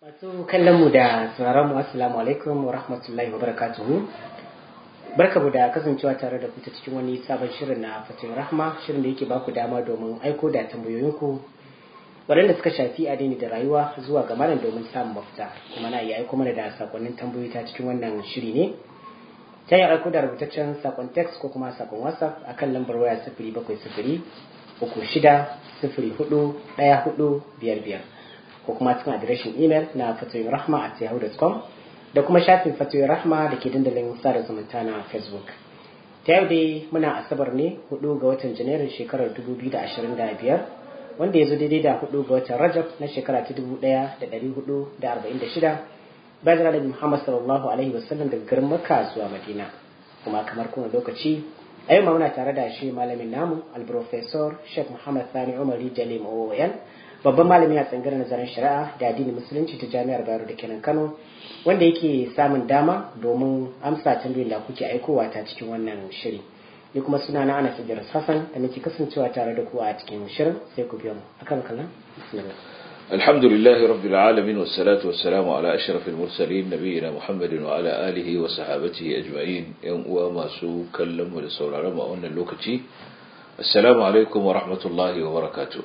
Masu kallon mu da sauraron mu assalamu alaikum wa rahmatullahi wa barakatuhu. Barka mu da kasancewa tare da ku ta cikin wani sabon shirin na Fatin Rahma, shirin da yake ba ku dama domin aiko da tambayoyinku waɗanda suka shafi addini da rayuwa zuwa ga malam domin samun mafita. Kuma na iya aiko mana da sakonnin tambayoyi ta cikin wannan shiri ne. Ta yi aiko da rubutaccen sakon text ko kuma sakon WhatsApp akan lambar waya sifiri bakwai sifiri uku shida sifiri hudu ɗaya hudu biyar biyar. ko kuma cikin adireshin imel na fatoyin rahma at yahoo.com da kuma shafin fatoyin rahma da ke dandalin sada zumunta na facebook ta yau dai muna asabar ne hudu ga watan janairun shekarar 2025 wanda ya zo daidai da hudu ga watan rajab na shekara ta 1446 bayan da muhammad sallallahu alaihi wasallam daga garin makka zuwa madina kuma kamar kuna lokaci a yau ma muna tare da shi malamin namu alprofesor sheikh muhammad sani umari jalim oyan babban malami a tsangar nazarin shari'a da addinin musulunci ta jami'ar bayero da kenan kano wanda yake samun dama domin amsa tambayoyin da kuke aikowa ta cikin wannan shiri ni kuma suna na ana idris hassan da nake kasancewa tare da ku a cikin shirin sai ku biyo mu akan kallon bismillah الحمد لله رب العالمين والصلاة والسلام على أشرف المرسلين نبينا محمد وعلى آله وصحابته أجمعين يوم وما سو كلم ولسول رمى أن اللوكتي السلام عليكم ورحمة الله وبركاته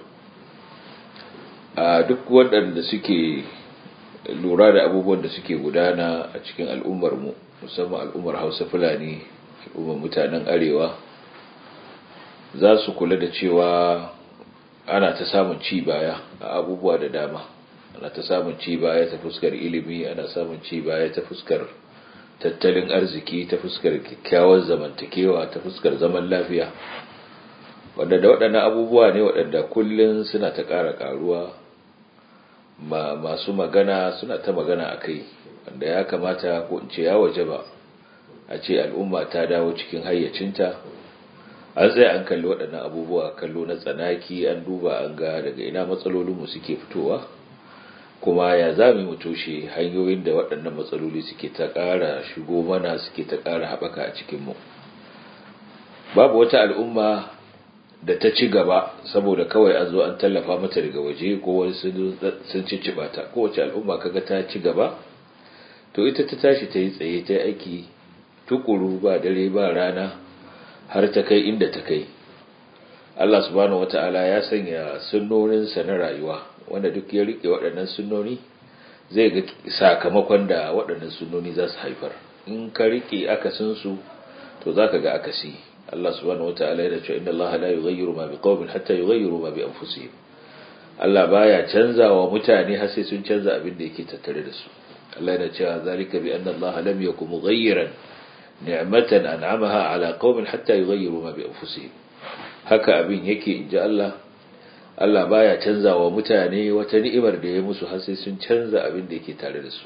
a duk waɗanda suke lura da abubuwan da suke gudana a cikin al'ummarmu musamman al'ummar hausa fulani al'ummar mutanen arewa za su kula da cewa ana ta samun ci baya a abubuwa da dama ana ta samun ci baya ta fuskar ilimi ana samun ci baya ta fuskar tattalin arziki ta fuskar kyakkyawar zamantakewa ta fuskar zaman lafiya wanda da waɗannan abubuwa ne waɗanda kullum suna ta ƙara ƙaruwa ma masu magana suna ta magana a kai wanda ya kamata ko in ce ya waje ba a ce al'umma ta dawo cikin hayyacinta an tsaye an kalli waɗannan abubuwa kallo na tsanaki an duba an ga daga ina matsalolinmu suke fitowa kuma ya za mu toshe hanyoyin da waɗannan matsaloli suke ta ƙara shigo mana suke ta ƙara haɓaka a cikinmu babu wata al'umma da ta ci gaba saboda kawai an zo an tallafa mata daga waje ko wani sun cicciba ta kowace al'umma kaga ta ci gaba to ita ta tashi ta yi tsaye ta aiki tukuru ba dare ba rana har ta kai inda ta kai Allah subhanahu wata'ala ya sanya sunnoninsa na rayuwa wanda duk ya rike waɗannan sunnoni zai ga sakamakon da waɗannan sunnoni za su haifar in ka rike akasinsu to za ka ga akasi Allah subhanahu wata'ala yana cewa inna Allah la yughayyiru ma biqaumin hatta yughayyiru ma bi anfusihim Allah baya canza wa mutane har sai sun canza abin da yake tattare da su Allah yana cewa zalika bi anna Allah lam yakum mughayyiran ni'matan an'amaha ala qaumin hatta yughayyiru ma bi anfusihim haka abin yake inji Allah Allah baya canza wa mutane wata ni'imar da ya musu har sai sun canza abin da yake tare da su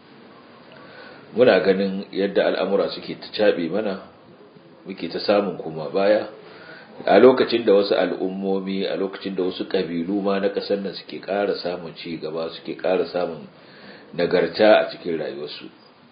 muna ganin yadda al'amura suke ta cabe mana muke ta samun kuma baya a lokacin da wasu al'ummomi a lokacin da wasu ƙabilu ma na ƙasar nan suke ƙara samun ci gaba suke ƙara samun nagarta a cikin rayuwarsu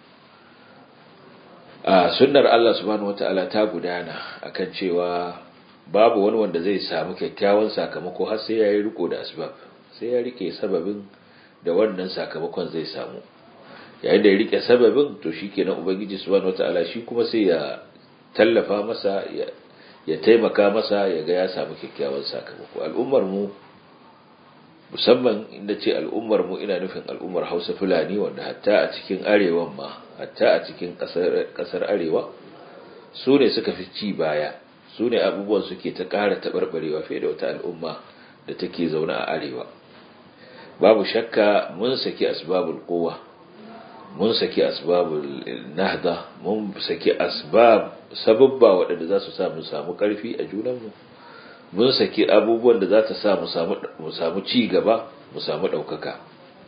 a sunnar Allah subhanahu wata'ala ta gudana akan cewa babu wani wanda zai samu kyakkyawan sakamako har sai ya yi riko da asbab sai ya rike sababin da wannan sakamakon zai samu yayin da ya rike sababin to shikenan ubangiji subhanahu wata'ala shi kuma sai ya tallafa masa ya taimaka masa ya ga ya samu kyakkyawan sakamako al'ummar mu musamman inda ce al'ummar mu ina nufin al'ummar Hausa Fulani wanda hatta a cikin arewan ma hatta a cikin kasar arewa su ne suka fi ci baya su ne abubuwan suke ta ƙara taɓarɓarewa fiye da wata al'umma da take zaune a arewa babu shakka mun saki asbabul kowa mun saki asbabul nahda mun saki asbab sababba waɗanda za su sa mu samu ƙarfi a junanmu mun saki abubuwan da za ta sa mu samu ci gaba mu samu ɗaukaka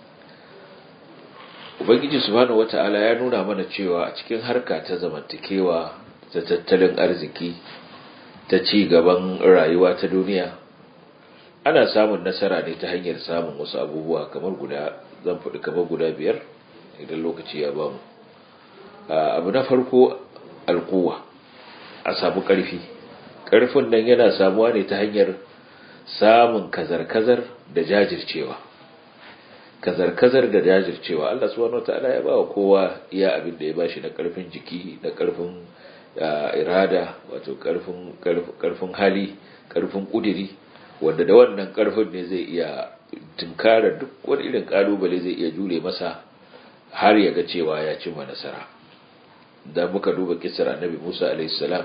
ubangiji subhanahu wata'ala ya nuna mana cewa a cikin harka ta zamantakewa ta tattalin arziki ta ci gaban rayuwa ta duniya ana samun nasara ne ta hanyar samun wasu abubuwa kamar guda zan faɗi kamar guda biyar idan lokaci ya ba mu abu na farko alkuwa a samu ƙarfi ƙarfin nan yana samuwa ne ta hanyar samun kazar-kazar da jajircewa kazar-kazar da jajircewa Allah subhanahu wataala ya bawa kowa iya abin da ya bashi na karfin jiki da karfin irada wato karfin karfin hali karfin kudiri wanda da wannan karfin ne zai iya tunkara duk wani irin kalubale zai iya jure masa har ya ga cewa ya cimma nasara da muka duba kisar annabi Musa alaihi salam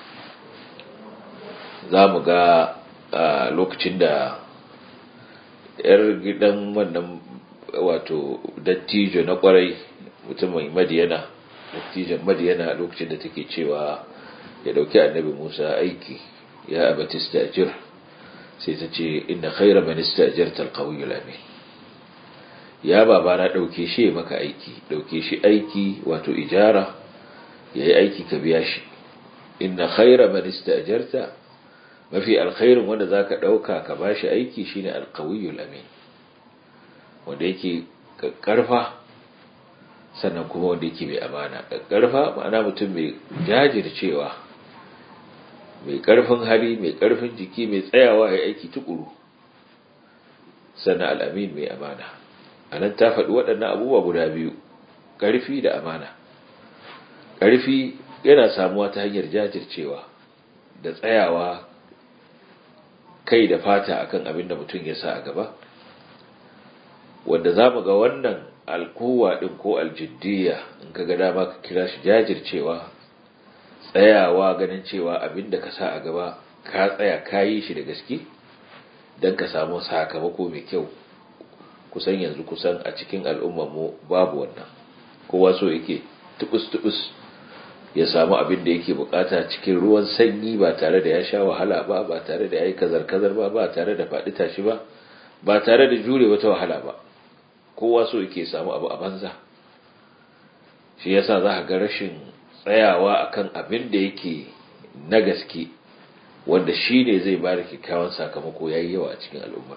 za mu ga lokacin da yar gidan wannan wato dattijo na kwarai mutumin madiyana dattijon madiyana lokacin da take cewa ya dauki annabi musa aiki ya abati stajir sai ta ce inna khaira man istajarta alqawiyyu amin ya baba na dauke shi maka aiki dauke shi aiki wato ijara yayi aiki ka biya shi inna khaira man istajarta mafi alkhairin wanda zaka dauka ka bashi aiki shine alqawiyyu amin wanda yake karfa sannan kuma wanda yake mai amana karfa ma'ana mutum mai jajircewa mai karfin hali mai karfin jiki mai tsayawa ya aiki tukuru sannan al'amin mai amana a nan ta faɗi waɗannan abubuwa guda biyu ƙarfi da amana ƙarfi yana samuwa ta hanyar jajircewa da tsayawa kai da fata akan abin da mutum ya sa a gaba wanda za mu ga wannan alkowa ɗin ko aljiddiya in ka ga dama ka kira shi jajircewa tsayawa ganin cewa abin da ka sa a gaba ka tsaya ka yi shi da gaske don ka samu sakamako mai kyau kusan yanzu kusan a cikin mu babu wannan kowa so yake tubus-tubus ya samu abin da yake bukata cikin ruwan sanyi ba tare da ya sha wahala ba ba tare da ya yi kazar-kazar ba ba tare da faɗi tashi ba ba tare da jure wata wahala ba kowa so yake samu abu a banza shi yasa za ga rashin tsayawa akan abin da yake na gaske wanda shi ne zai ba da kyakkyawan sakamako ya yi yawa a cikin al'ummar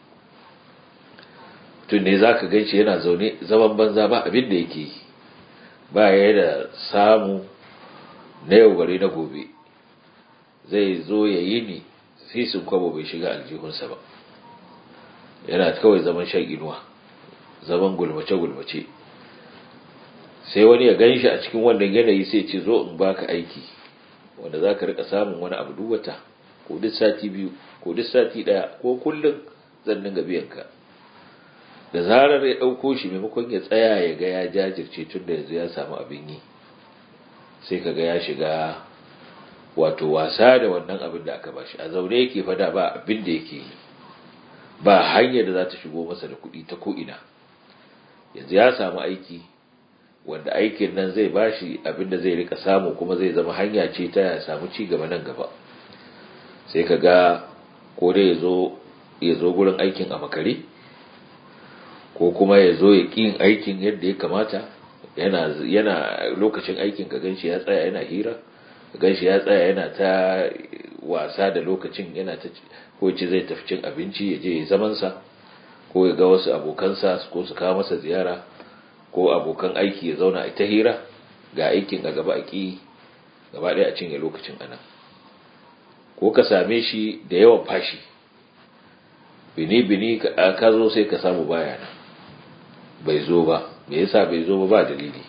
tun ne za ka gan shi yana zaune zaman banza ba abin da yake yi ba ya da samu na yau bare na gobe zai zo ya yi ni sisin kwabo bai shiga aljihunsa ba yana kawai zaman shan inuwa zaman gulmace-gulmace sai wani ya gan shi a cikin wannan yanayi sai ce zo in baka aiki wanda za ka rika samun wani abu duk wata ko duk sati biyu ko duk sati daya ko kullum zan dinga biyan ka da zarar ya ɗauko shi maimakon ya tsaya ya ga ya jajirce tun da yanzu ya samu abin yi sai ka ga ya shiga wato wasa da wannan abin da aka bashi a zaune yake fada ba abin da yake yi ba hanyar da za ta shigo masa da kuɗi ta ko'ina yanzu ya samu aiki wanda aikin nan zai bashi abin da zai rika samu kuma zai zama hanya ce ta ya samu ci gaba nan gaba sai ka ga ko dai ya zo gurin aikin a makare ko kuma ya zo ya ƙin aikin yadda ya kamata yana yana lokacin aikin ka ganshi ya tsaya yana hira ka ganshi ya tsaya yana ta wasa da lokacin yana ta ko ce zai tafi cin abinci ya je ya zaman sa ko ya ga wasu abokansa ko su kawo masa ziyara ko abokan aiki ya zauna a ta hira ga aikin a gaba a ƙi gaba ɗaya a cinye lokacin anan ko ka same shi da yawan fashi bini-bini ka zo sai ka samu baya nan bai zo ba me yasa bai zo ba ba dalili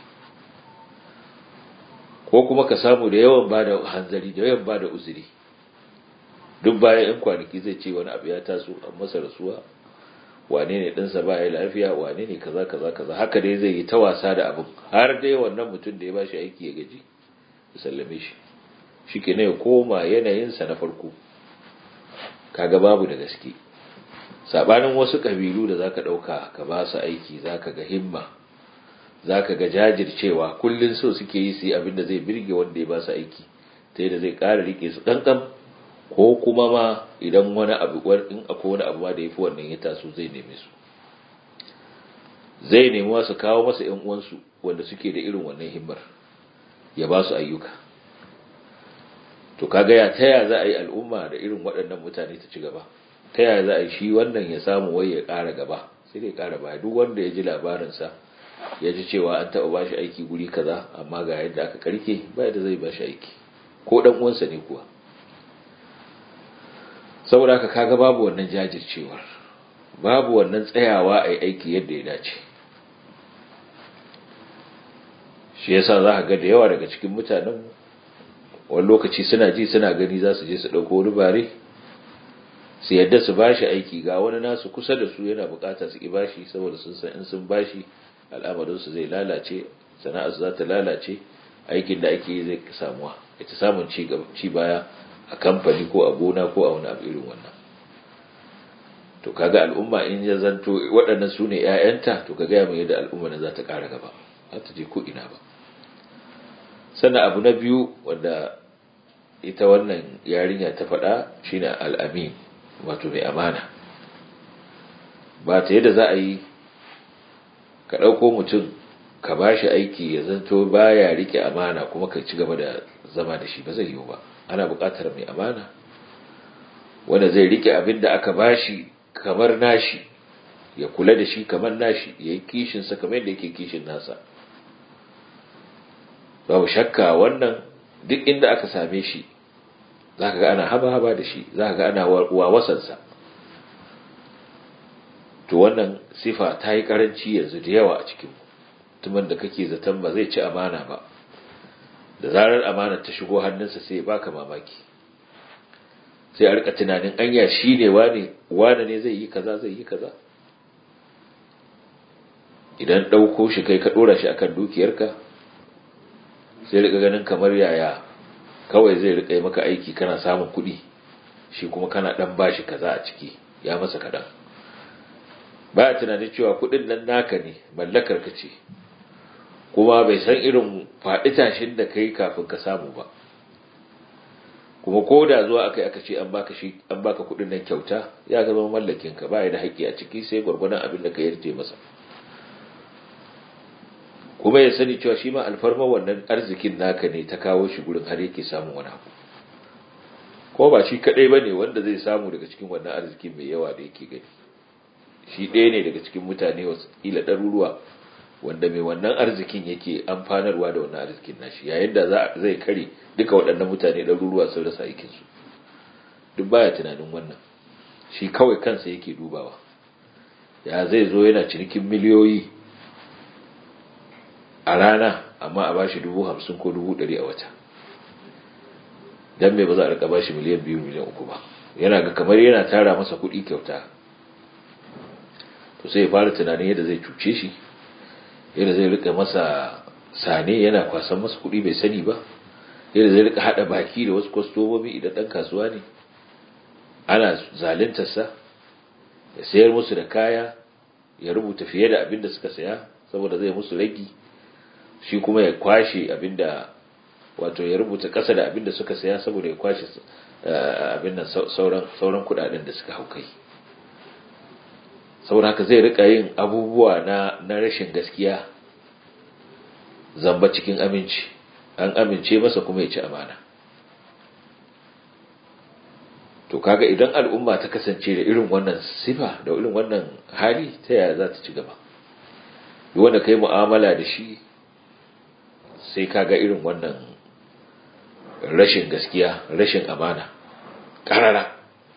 ko kuma ka samu da yawan ba da hanzari da yawan ba da uzuri duk bayan yan kwanaki zai ce wani abu ya taso an masa rasuwa wane ne ɗansa ba ya lafiya wane ne kaza kaza kaza haka dai zai yi ta wasa da abin har dai wannan mutum da ya bashi aiki ya gaji ya sallame shi shi ke ya koma yanayinsa na farko kaga babu da gaske sabanin wasu kabilu da zaka dauka ka ba su aiki zaka ga himma zaka ga jajircewa kullun so suke yi su yi abin da zai birge wanda ya ba su aiki ta yadda zai ƙara rike su kankan ko kuma ma idan wani abu in akwai wani abu ma da yafi wannan ya taso zai neme su zai nemi wasu kawo masa ƴan uwansu wanda suke da irin wannan himmar ya ba su ayyuka to kaga ya taya za a yi al'umma da irin waɗannan mutane ta ci gaba ta yaya za a yi shi wannan ya samu wai ya ƙara gaba sai dai ƙara baya duk wanda ya ji labarinsa ya ji cewa an taɓa ba shi aiki guri kaza amma ga yadda aka karke ba yadda zai ba shi aiki ko ɗan uwansa ne kuwa saboda haka kaga babu wannan jajircewar babu wannan tsayawa a aiki yadda ya dace shi yasa za ka ga da yawa daga cikin mutanen wani lokaci suna ji suna gani za su je su ɗauko wani bare su yadda su bashi aiki ga wani nasu kusa da su yana bukata su ki bashi saboda sun san in sun bashi al'amarinsu zai lalace sana'arsu za ta lalace aikin da ake yi zai samuwa ita samun ci baya a kamfani ko a gona ko a wani abu irin wannan to kaga al'umma in ya zanto waɗannan su ne 'ya'yanta to ka gaya mai yadda al'umma na za ta ƙara gaba za ta je ko ina ba sannan abu na biyu wanda ita wannan yarinya ta faɗa shine al'amin wato mai amana ba ta yadda za a yi ka ɗauko mutum ka ba shi aiki ya zanto baya rike amana kuma ka ci gaba da zama da shi ba zai yiwu ba ana buƙatar mai amana wanda zai rike abin da aka ba shi kamar nashi ya kula da shi kamar nashi ya yi kishinsa kamar yadda yake kishin nasa babu shakka wannan duk inda aka same shi za ka ga ana haba-haba da shi za ka ga ana wawasansa to wannan sifa ta yi karanci yanzu da yawa a cikin mutumin da kake zaton ba zai ci amana ba da zarar amana ta shigo hannunsa sai ya baka mamaki sai a rika tunanin anya shi ne wane wane ne zai yi kaza zai yi kaza idan ɗauko shi kai ka ɗora shi akan dukiyarka sai rika ganin kamar yaya kawai zai rika yi maka aiki kana samun kuɗi shi kuma kana ɗan bashi kaza a ciki ya masa kaɗan ba tunanin cewa kuɗin nan naka ne mallakar ka ce kuma bai san irin faɗi tashin da kai kafin ka samu ba kuma ko da zuwa aka yi aka ce an baka shi an baka kuɗin nan kyauta ya zama mallakin ka ba da haƙƙi a ciki sai gwargwadon abin da ka yarje masa kuma ya sani cewa shi ma alfarma wannan arzikin naka ne ta kawo shi gurin har yake samun wani abu ko ba shi kadai bane wanda zai samu daga cikin wannan arzikin mai yawa da yake gani shi ɗaya ne daga cikin mutane wasu ila ɗaruruwa wanda mai wannan arzikin yake amfanarwa da wannan arzikin nashi yayin da zai kare duka waɗannan mutane ɗaruruwa sun rasa aikinsu duk baya tunanin wannan shi kawai kansa yake dubawa ya zai zo yana cinikin miliyoyi a rana amma a bashi dubu hamsin ko dubu ɗari a wata don me ba za a rika bashi miliyan biyu miliyan uku ba yana ga kamar yana tara masa kuɗi kyauta to sai ya fara tunanin yadda zai cuce shi yadda zai rika masa sane yana kwasan masa kuɗi bai sani ba yadda zai rika haɗa baki da wasu kwastomomi idan ɗan kasuwa ne ana zalintarsa ya sayar musu da kaya ya rubuta fiye da abin da suka saya saboda zai musu ragi shi kuma ya kwashe abin da wato ya rubuta ƙasa da abin da suka saya saboda ya kwashe abin nan sauran kuɗaɗen da suka hau kai saboda haka zai rika yin abubuwa na na rashin gaskiya zamba cikin aminci an amince masa kuma ya ci amana to kaga idan al'umma ta kasance da irin wannan sifa da irin wannan hali ta yaya za ta ci gaba duk wanda kai mu'amala da shi sai kaga irin wannan rashin gaskiya rashin amana karara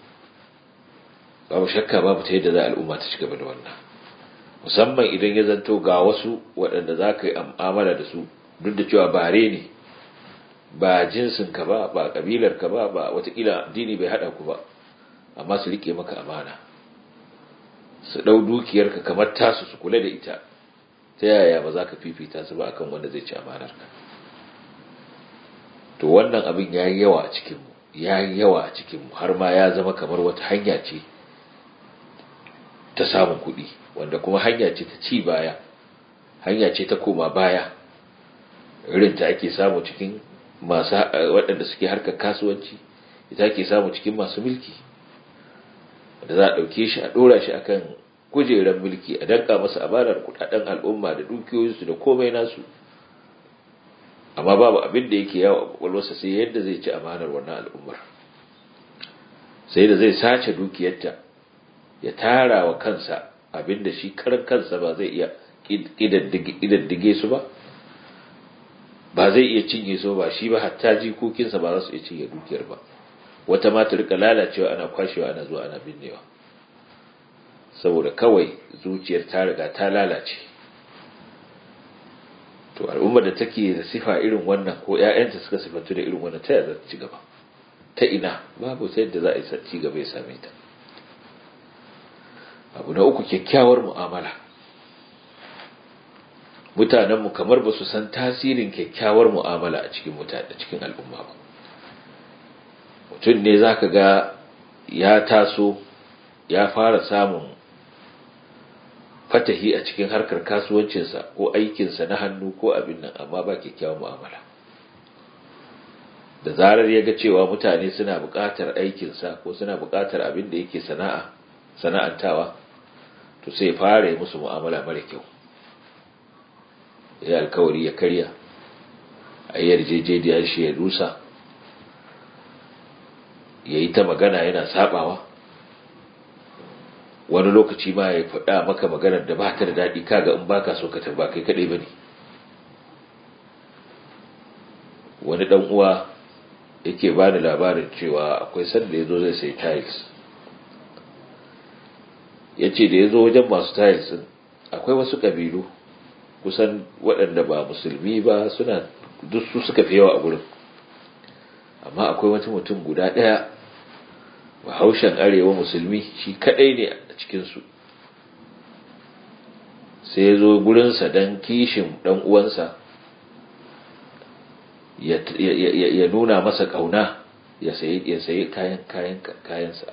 babu shakka babu ta yadda za al'umma ta ci gaba da wannan musamman idan ya zanto ga wasu waɗanda za ka yi amala da su duk da cewa bare ne ba jinsinka ba ba ƙabilarka ba ba watakila dini bai haɗa ku ba amma su riƙe maka amana su ɗau dukiyarka kamar tasu su kula da ita ta yaya ba za ka fifita su ba akan wanda zai ci amanarka to wannan abin ya yi yawa a cikinmu ya yi yawa a cikinmu har ma ya zama kamar wata hanya ce ta samun kuɗi wanda kuma hanya ce ta ci baya hanya ce ta koma baya irin ta ake samu cikin masu waɗanda suke harkar kasuwanci ita ake samu cikin masu mulki da za a ɗauke shi a ɗora shi akan kujerar mulki a danka masa amanar kuɗaɗen al'umma da dukiyoyinsu da komai nasu amma babu abin da yake yawo a kwakwalwarsa sai yadda zai ci amanar wannan al'ummar sai da zai sace dukiyarta ya tara wa kansa abin da shi karan kansa ba zai iya ƙidaddige su ba ba zai iya cinye su ba shi ba hatta jikokinsa ba za su iya cinye dukiyar ba wata ma ta rika lalacewa ana kwashewa ana zuwa ana binnewa saboda kawai zuciyar ta riga ta lalace to al'ummar da take da sifa irin wannan ko ƴaƴanta suka sifantu da irin wannan ta yaya za ta ci gaba ta ina babu sai da za a yi ci gaba ya same ta abu na uku kyakkyawar mu'amala mutanenmu kamar ba su san tasirin kyakkyawar mu'amala a cikin mutane cikin al'umma ba mutum ne za ka ga ya taso ya fara samun fatahi a cikin harkar kasuwancinsa ko aikinsa na hannu ko abin nan amma ba kyakkyawar mu'amala da zarar ya ga cewa mutane suna buƙatar aikinsa ko suna buƙatar abin da yake sana'a sana'antawa to sai fara yi musu mu'amala mara kyau ya alkawari ya karya a yarjejeniyar shi ya rusa ya yi ta magana yana sabawa wani lokaci ma ya faɗa maka maganar da ba ta da daɗi kaga in baka so ka tarba kai kaɗai ba ne wani ɗan uwa yake ba ni labarin cewa akwai sanda ya zo zai sai tiles ya ce da ya zo wajen masu tiles ɗin akwai wasu ƙabilu kusan waɗanda ba musulmi ba suna duk su suka fi yawa a gurin amma akwai wata mutum guda ɗaya bahaushen arewa musulmi shi kaɗai ne a cikinsu sai ya zo gurinsa don kishin ɗan uwansa ya nuna masa ƙauna ya sayi kayan kayansa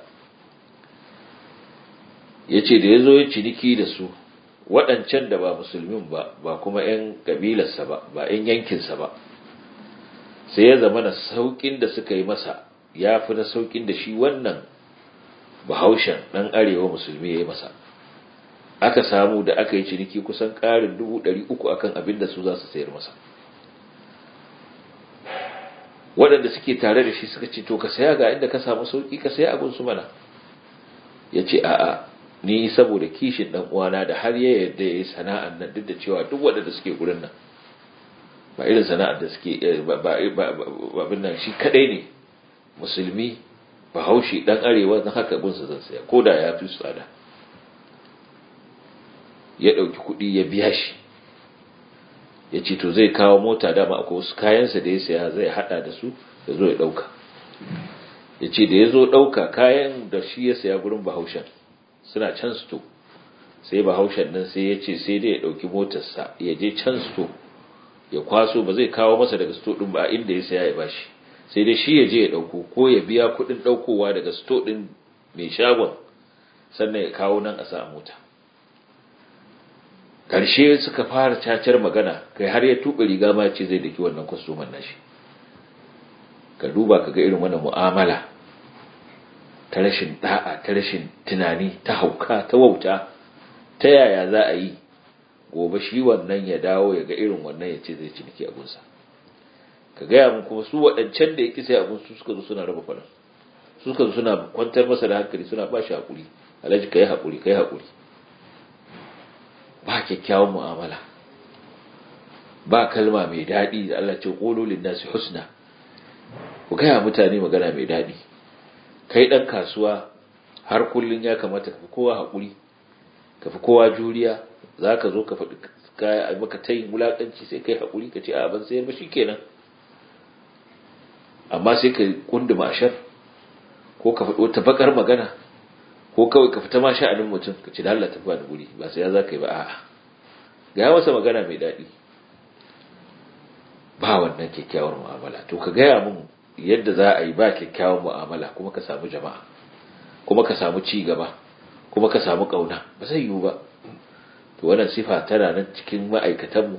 ya ce da ya zo ya ciniki da su waɗancan da ba musulmin ba ba kuma 'yan ƙabilarsa ba ba 'yan yankinsa ba sai ya zama na sauƙin da suka yi masa ya fi na sauƙin da shi wannan bahaushen ɗan arewa musulmi ya yi masa aka samu da aka yi ciniki kusan ƙarin dubu ɗari uku akan abin da su za su sayar masa waɗanda suke tare da shi suka ce to ka saya ga inda ka samu sauƙi ka saya abin su mana ya ce a'a ni saboda kishin dan uwana da har ya yarda yayi sana'ar nan duk da cewa duk waɗanda suke gurin nan ba irin sana'ar da suke ba abin nan shi kadai ne musulmi bahaushe dan arewa dan haka gunsa zan saya ko da ya fi tsada ya ɗauki kuɗi ya biya shi ya ce to zai kawo mota dama akwai wasu kayansa da ya saya zai hada da su ya zo ya ɗauka ya ce da ya zo ɗauka kayan da shi ya saya gurin bahaushen suna can sto sai bahaushen nan sai ya ce sai dai ya ɗauki motarsa ya je can sto ya kwaso ba zai kawo masa daga sto ɗin ba inda ya saya ya bashi sai dai shi ya je ya ɗauko ko ya biya kuɗin ɗaukowa daga sto ɗin mai shagon sannan ya kawo nan a sa mota karshe suka fara cacar magana kai har ya tuɓe riga ma ce zai daki wannan kwastoman nashi ka duba ka ga irin wannan mu'amala ta rashin da'a ta rashin tunani ta hauka ta wauta ta yaya za a yi gobe shi wannan ya dawo ya ga irin wannan ya ce zai ciniki abunsa ka gaya mun kuma su waɗancan da ya ƙi sai abun su suka zo suna raba faɗan su suka zo suna kwantar masa da hankali suna ba shi haƙuri alhaji ka yi haƙuri ka yi haƙuri ba kyakkyawan mu'amala ba kalma mai daɗi da Allah ce ƙololin nasu husna ku gaya mutane magana mai daɗi kai ɗan kasuwa har kullum ya kamata ka fi kowa haƙuri ka fi kowa juriya za ka zo ka faɗi kaya a maka ta yin wulaƙanci sai kai haƙuri ka ce a ban sayar ba shi kenan amma sai ka kunduma ashar ko ka faɗi wata baƙar magana ko kawai ka fita ma sha'anin mutum ka ce da Allah tafi da guri ba sai ya za ka yi ba a'a ga masa magana mai daɗi ba wannan kyakkyawar mu'amala to ka gaya mun yadda za a yi ba kyakkyawar mu'amala kuma ka samu jama'a kuma ka samu ci gaba kuma ka samu ƙauna ba zai yiwu ba to wannan sifa tana nan cikin ma'aikatanmu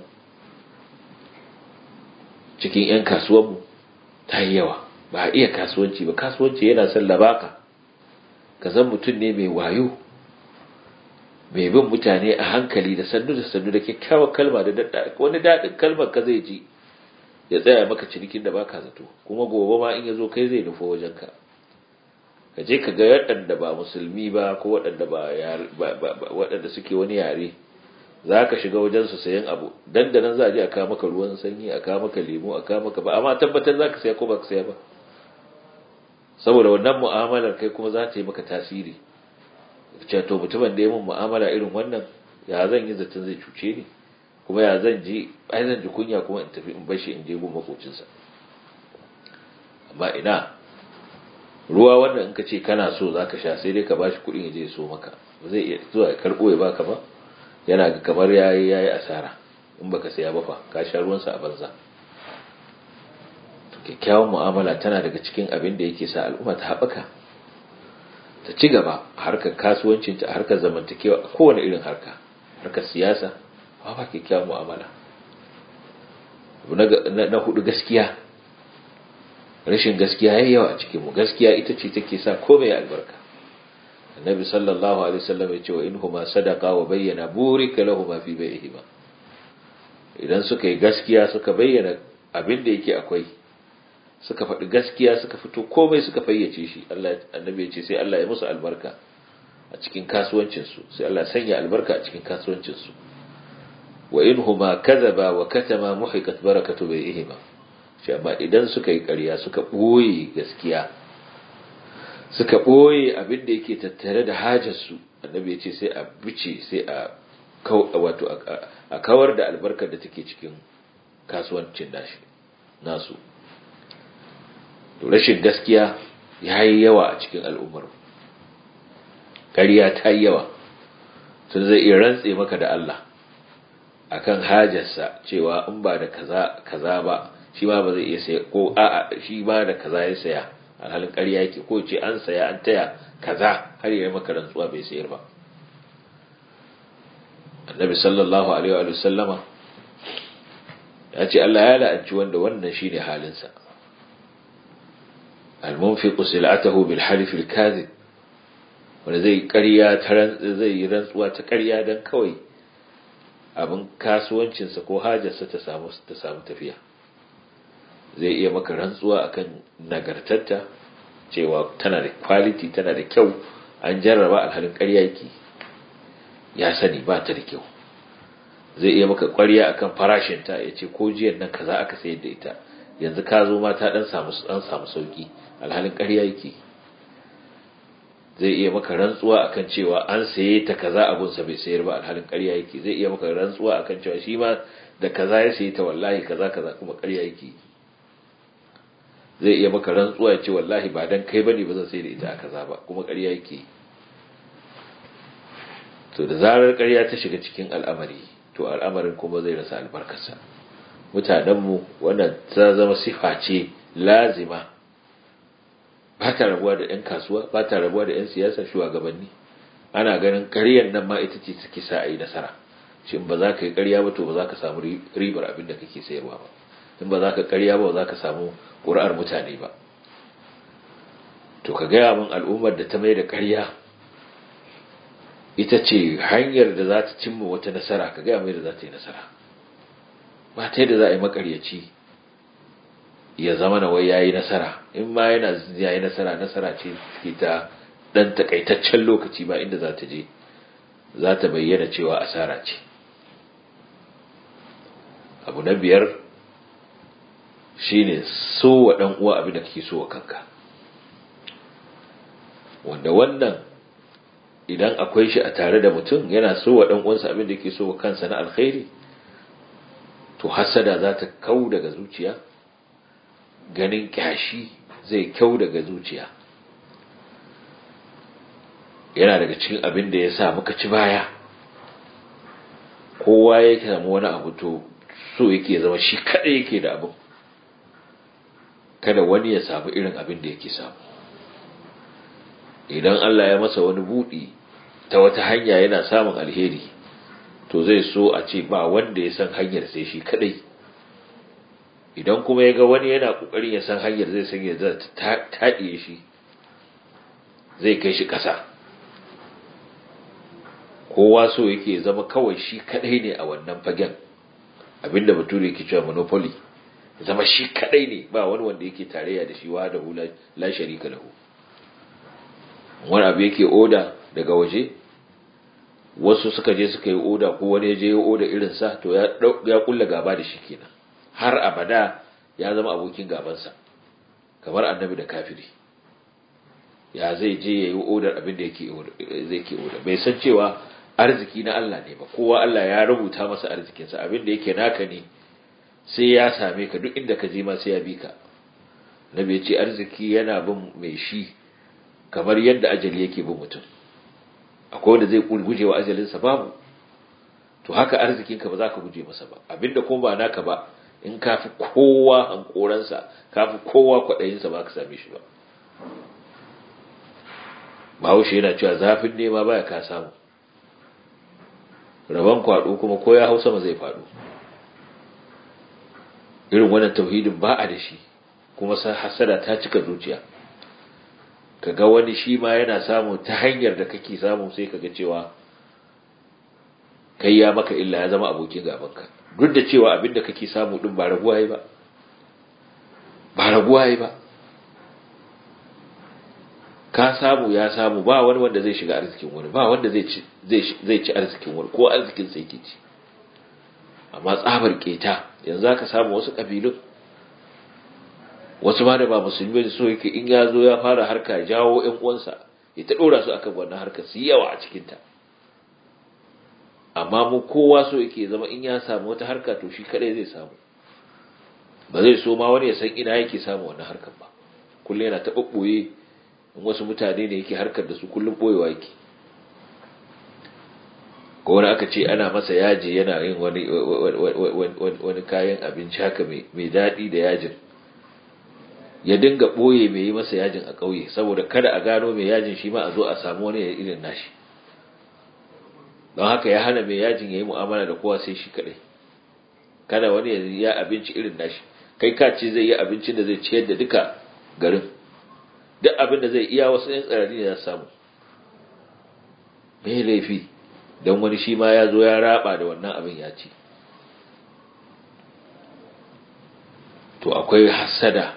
cikin 'yan kasuwanmu ta yi yawa ba a iya kasuwanci ba kasuwanci yana son labaka ka zan mutum ne mai wayo mai bin mutane a hankali da sannu da sannu da kyakkyawar kalma da wani daɗin kalmar ka zai ji ya tsaya maka cinikin da baka zato kuma gobe ma in ya zo kai zai nufo wajenka ka je ka ga waɗanda ba musulmi ba ko waɗanda ba waɗanda suke wani yare za ka shiga wajen su sayan abu dan da nan za a je a kawo maka ruwan sanyi a kawo maka lemu a kawo maka ba amma tabbatar za ka saya ko ba ka saya ba saboda wannan mu'amalar kai kuma za ta yi maka tasiri ce to mutumin da ya mun mu'amala irin wannan ya zan yi zaton zai cuce ni kuma ya zan ji ai zan ji kunya kuma in tafi in bar shi in je gun makocinsa amma ina ruwa wanda in ka ce kana so zaka sha sai dai ka bashi kuɗin ya je ya so maka ba zai iya zuwa ya karɓo ya baka ba yana ga kamar yayi yayi asara in baka saya ba fa ka sha ruwansa a banza to kyakkyawan mu'amala tana daga cikin abin da yake sa al'umma ta haɓaka ta ci gaba a harkar kasuwancinta a harkar zamantakewa a kowane irin harka harkar siyasa ba ba kyakkyawan mu'amala na hudu gaskiya rashin gaskiya yayi yawa a cikin mu gaskiya ita ce take sa komai albarka annabi sallallahu alaihi wasallam ya ce wa inhuma sadaqa wa bayyana burika lahumu fi bai'ihima idan suka yi gaskiya suka bayyana abin da yake akwai suka faɗi gaskiya suka fito komai suka fayyace shi Allah annabi ya ce sai Allah ya musu albarka a cikin kasuwancin su sai Allah sanya albarka a cikin kasuwancin su wa inhuma kadhaba wa katama muhiqat barakatu bai'ihima shi amma idan suka yi ƙarya suka ɓoye gaskiya suka ɓoye abin da yake tattare da hajarsu annabi ya ce sai a bice sai a wato a kawar da albarkar da take cikin kasuwancin nashi nasu to rashin gaskiya ya yi yawa a cikin al'ummar ƙarya ta yi yawa tun zai iya rantse maka da Allah akan hajarsa cewa in ba da kaza kaza ba shi ma ba zai iya saya ko a'a shi ma da kaza ya saya alhalin ƙarya yake ko ce an saya an taya kaza har ya maka rantsuwa bai sayar ba annabi sallallahu alaihi wa sallama ya ce Allah ya la'anci wanda wannan shine halinsa al-munfiqu sil'atahu bil halif al-kadhib wanda zai ƙarya ta zai yi rantsuwa ta ƙarya dan kawai abin kasuwancinsa ko hajarsa ta samu ta samu tafiya zai iya maka rantsuwa akan nagartarta cewa tana da quality tana da kyau an jarraba alhalin ƙarya yake ya sani ba ta da kyau zai iya maka ƙwarya akan farashinta ya ce ko jiyan nan kaza aka sayar da ita yanzu ka zo ma ta dan samu dan samu sauki alhalin ƙarya yake zai iya maka rantsuwa akan cewa an saye ta kaza abun sa bai sayar ba alhalin ƙarya yake zai iya maka rantsuwa akan cewa shi ma da kaza ya saye ta wallahi kaza kaza kuma ƙarya yake zai iya maka rantsuwa ya ce wallahi ba dan kai bane ba zan sai da ita a kaza ba kuma ƙarya yake to da zarar ƙarya ta shiga cikin al'amari to al'amarin kuma zai rasa albarkarsa mutanenmu wannan ta zama sifa ce lazima ba ta rabuwa da 'yan kasuwa ba ta rabuwa da 'yan siyasa shugabanni ana ganin ƙaryar nan ma ita ce take sa a yi nasara shin ba za ka yi ƙarya ba to ba za ka samu ribar abin da kake sayarwa ba in ba za ka ƙarya ba za ka samu ƙuri'ar mutane ba to ka gaya min al'ummar da ta mai da ƙarya ita ce hanyar da za ta cimma wata nasara ka gaya mai da za ta yi nasara ba ta yadda za a yi makaryaci ya zama na wai ya yi nasara in ma yana ya yi nasara nasara ce ke ta ɗan takaitaccen lokaci ba inda za ta je za ta bayyana cewa asara ce abu na biyar shine so wa ɗan uwa abin da kake so wa kanka wanda wannan idan akwai shi a tare da mutum yana so wa ɗan uwansa abin da yake so wa kansa na alkhairi to hasada za ta kau daga zuciya ganin kyashi zai kyau daga zuciya yana daga cikin abin da ya sa muka ci baya kowa ya samu wani abu to so yake zama shi kaɗai yake da abin kada wani ya samu irin abin da yake samu idan Allah ya masa wani buɗi ta wata hanya yana samun alheri to zai so a ce ba wanda ya san hanyar sai shi kadai idan kuma ya ga wani yana kokarin ya san hanyar zai san yadda ta taɗiye shi zai kai shi ƙasa kowa so yake zama kawai shi kadai ne a wannan fagen abinda bature yake cewa monopoly zama shi kadai ne ba wani wanda yake tarayya da shi wa da hula la sharika lahu wani abu yake oda daga waje wasu suka je suka yi oda ko wani ya je ya oda irin sa to ya ya kulla gaba da shi kenan har abada ya zama abokin gabansa kamar annabi da kafiri ya zai je ya yi odar abin da yake zai ke odar bai san cewa arziki na Allah ne ba kowa Allah ya rubuta masa arzikinsa abin da yake naka ne sai ya same ka duk inda ka je ma sai ya bi ka nabi ya ce arziki yana bin mai shi kamar yadda ajali yake bin mutum akwai wanda zai guje wa ajalinsa babu to haka arzikinka ba za ka guje masa ba abinda kuma ba naka ba in ka fi kowa hankoransa ka fi kowa kwaɗayinsa ba ka same shi ba bahaushe yana cewa zafin nema baya ka samu rabon kwaɗo kuma ko ya hau sama zai faɗo irin wannan tauhidin ba a da shi kuma hasada ta cika zuciya kaga wani shi ma yana samu ta hanyar da kake samu sai kaga cewa kai ya maka illa ya zama abokin gabanka duk da cewa abin da kake samu din ba raguwa yi ba ba raguwa yi ba ka samu ya samu ba wani wanda zai shiga arzikin wani ba wanda zai ci zai ci arzikin wani ko arzikin sai yake ci amma tsabar keta yanzu aka samu wasu kabilun wasu ma da ba musulmi ne so yake in ya zo ya fara harka jawo ƴan uwansa ya ta dora su akan wannan harka su yawa a cikin ta amma mu kowa so yake zama in ya samu wata harka to shi kadai zai samu ba zai so ma wani ya san ina yake samu wannan harkar ba kullum yana ta ɓoye in wasu mutane ne yake harkar da su kullum ɓoyewa yake ko wani aka ce ana masa yaji yana yin wani wani kayan abinci haka mai daɗi da yajin ya dinga ɓoye mai yi masa yajin a ƙauye saboda kada a gano mai yajin shi ma a zo a samu wani irin nashi don haka ya hana mai yajin ya yi mu'amala da kowa sai shi kaɗai kada wani ya abinci irin nashi kai ka ce zai yi abincin da zai ciyar da duka garin duk abin da zai iya wasu 'yan tsarari ne ya samu mai laifi don wani shi ma ya zo ya raba da wannan abin ya ci to akwai hasada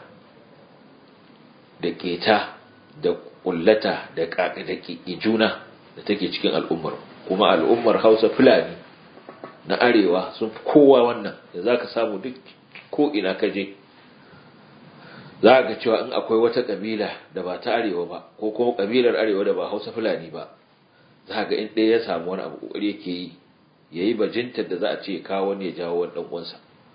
da keta da kullata da juna da take cikin al'ummar kuma al'ummar hausa fulani na arewa sun fi kowa wannan da za ka samu duk ko ina ka je za ka cewa in akwai wata kabila da ba ta arewa ba ko kuma kabilar arewa da ba hausa fulani ba za ga in ɗaya ya samu wani abu ƙoƙari yake yi ya yi bajintar da za a ce kawo wani ya jawo wani ɗan'uwansa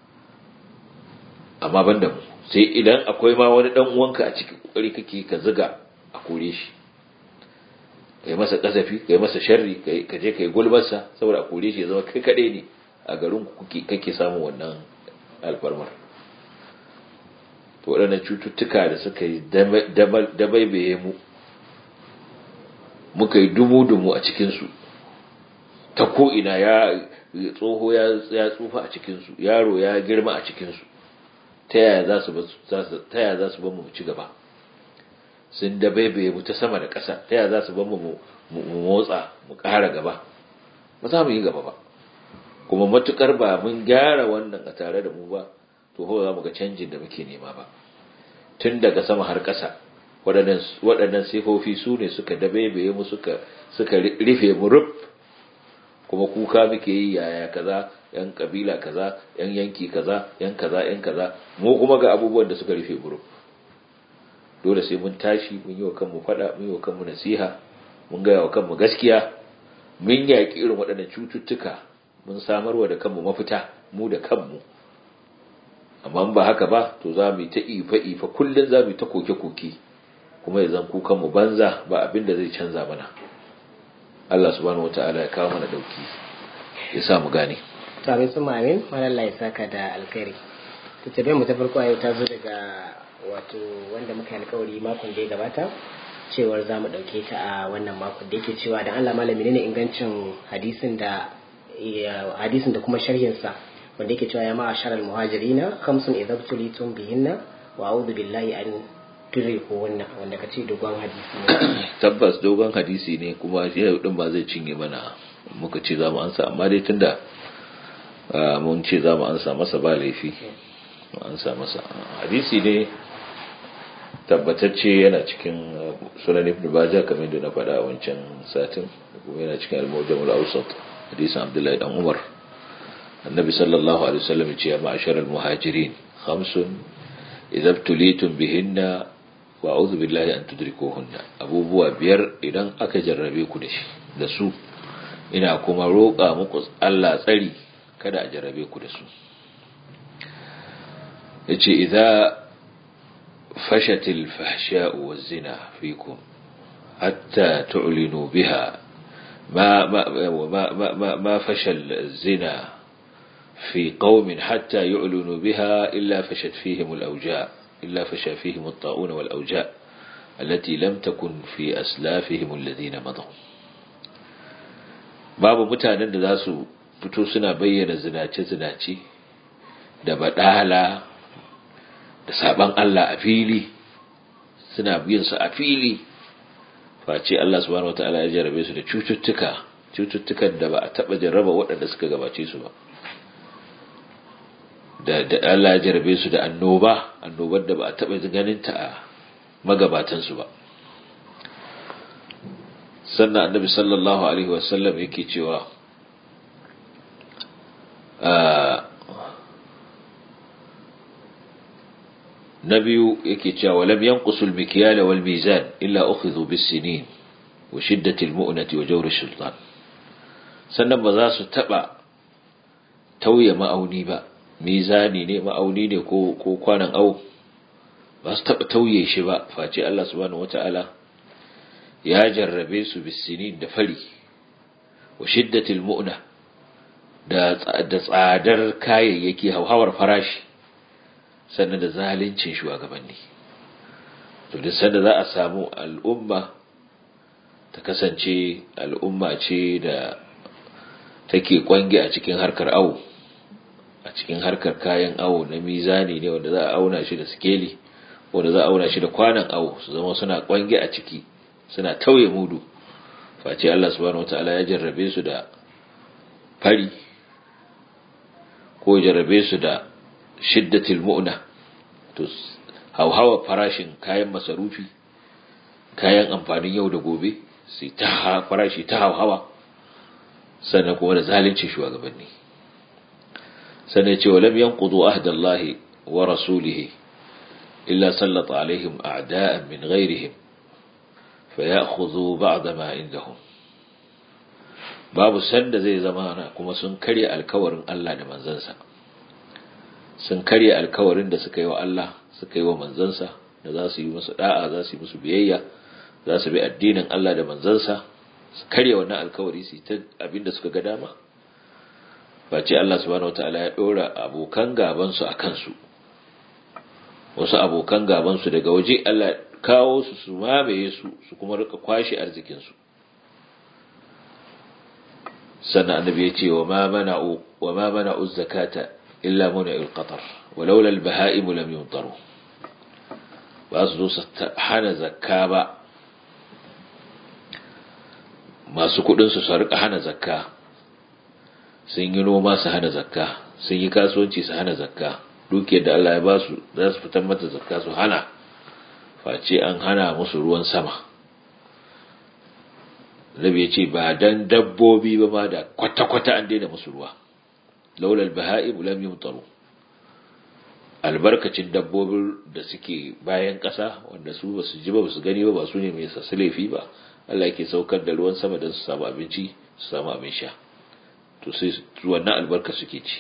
amma ban da mu sai idan akwai ma wani ɗan'uwanka a cikin ƙoƙari kake ka ziga a kore shi ka yi masa ƙazafi ka yi masa sharri ka je ka yi gulbarsa saboda a kore shi ya zama kai kaɗai ne a garin kake samun wannan alfarmar to waɗannan cututtuka da suka yi dabaibaye mu muka yi dumu-dumu a cikinsu ta ko'ina ya tsoho ya tsufa a cikinsu yaro ya girma a cikinsu ta yaya za su ban mu ci gaba sun dabaibaye mu ta sama da ƙasa ta yaya za su ban mu motsa mu ƙara gaba ba za mu yi gaba ba kuma matukar ba mun gyara wannan a tare da mu ba to za mu ga canjin da muke nema ba tun daga sama har ƙasa waɗannan sifofi su ne suka dabaibaye mu suka suka rufe mu rub kuma kuka muke yi yaya kaza yan kabila kaza yan yanki kaza yan kaza yan kaza mu kuma ga abubuwan da suka rufe mu rub dole sai mun tashi mun yi wa kanmu faɗa mun yi wa kanmu nasiha mun gaya wa kanmu gaskiya mun yaƙi irin waɗannan cututtuka mun samarwa da kanmu mafita mu da kanmu amma ba haka ba to za mu yi ta ifa-ifa kullum za mu yi ta koke-koke kuma ya zan kukan mu banza ba abin da zai canza mana Allah subhanahu wataala ya kawo mana dauki ya sa mu gane to amin sun amin malalla ya saka da alkhairi to tabe mu ta farko yau ta zo daga wato wanda muka yi alkawari makon da ya gabata cewar za mu ɗauke ta a wannan makon da yake cewa da Allah malami ne ingancin hadisin da hadisin da kuma sharhinsa wanda yake cewa ya ma'a sharal muhajirina khamsun idza tulitum bihinna wa a'udhu billahi an dire ko wannan wanda kace dogon hadisi ne tabbas dogon hadisi ne kuma shi din ba zai cinye mana muka ce za mu ansa amma dai tunda mun ce za mu ansa masa ba laifi mu ansa masa hadisi ne tabbatacce yana cikin sunan ibn Majah kamar da na faɗa a wancan satin kuma yana cikin al-mujam al-awsat hadisin Abdullahi dan Umar annabi sallallahu alaihi wasallam ya ce ya ma'ashar al-muhajirin khamsun idza ibtulitum bihinna wa a'udhu billahi an tudrikuhunna abubuwa biyar idan aka jarrabe ku da shi da su ina kuma roƙa muku Allah tsari kada a jarrabe ku da su yace idza fashatil fahsha'u waz-zina fikum hatta tu'linu biha ما ما ما ما, ما فشل الزنا في قوم حتى يعلنوا بها إلا فشت فيهم الأوجاع إلا فشى فيهم الطاعون والأوجاع التي لم تكن في أسلافهم الذين مضوا babu mutanen da za su fito suna bayyana zinace-zinace da baɗala da saban Allah a fili suna biyan su a fili face Allah subhanahu wataala ya jarabe su da cututtuka cututtukan da ba a taba jarraba waɗanda suka gabace su ba da da Allah ya jarabe su da annoba annobar da ba a taba ganin ta a magabatan su ba sannan annabi sallallahu alaihi wasallam yake cewa na biyu yake cewa walam yanqusul mikyal wal mizan illa ukhidhu bis sinin wa shiddati al mu'nati wa jawr sultan sannan ba za su taba tauye ma'auni ba mizani ne ma'auni ne ko ko kwanan au ba su taba tauye shi ba face Allah subhanahu wataala ya jarrabe su bis sinin da fari wa shiddati al mu'na da da tsadar kayayyaki hauhawar farashi sannan da zalincin shugabanni to duk sanda za a samu al'umma ta kasance al'umma ce da take kwange a cikin harkar awo a cikin harkar kayan awo na mizani ne wanda za a auna shi da skeli wanda za a auna shi da kwanan awo su zama suna kwange a ciki suna tauye mudu face Allah subhanahu wataala ya jarrabe su da fari ko jarrabe su da shiddatil mu'na to hauhawa farashin kayan masarufi kayan amfanin yau da gobe sai ta farashi ta hauhawa sannan kuma da zalunci shugabanni sannan ce walam yanqudu ahdallahi wa rasulihi illa sallata alaihim a'da'an min ghairihim fayakhudhu ba'da ma indahum babu sanda zai zama kuma sun karya alkawarin Allah da manzansa sun karya alkawarin da suka yi wa Allah suka yi wa manzansa da za su yi musu da'a za su yi musu biyayya za su bi addinin Allah da manzansa su karya wannan alkawari su ta abinda suka ga dama face Allah subhanahu wataala ya dora abokan gaban su akan su wasu abokan gaban su daga waje Allah kawo su su mamaye su su kuma rika kwashi arzikin su sannan annabi ya ce wa ma mana'u wa ma mana'u zakata illa muna'il qatar walaula al-baha'im lam yumtaru ba su zo su hana zakka ba masu kudin su su rika hana zakka sun yi noma su hana zakka sun yi kasuwanci su hana zakka dukiyar da Allah ya ba su za su fitar mata zakka su hana face an hana musu ruwan sama Nabi ya ce ba dan dabbobi ba ma da kwata-kwata an daina musu ruwa laulal baha'im lam yumtaru albarkacin dabbobin da suke bayan ƙasa wanda su ba su ji ba su gani ba ba su ne mai sassu laifi ba Allah yake saukar da ruwan sama don su samu abinci su samu abin sha to sai wannan albarka suke ci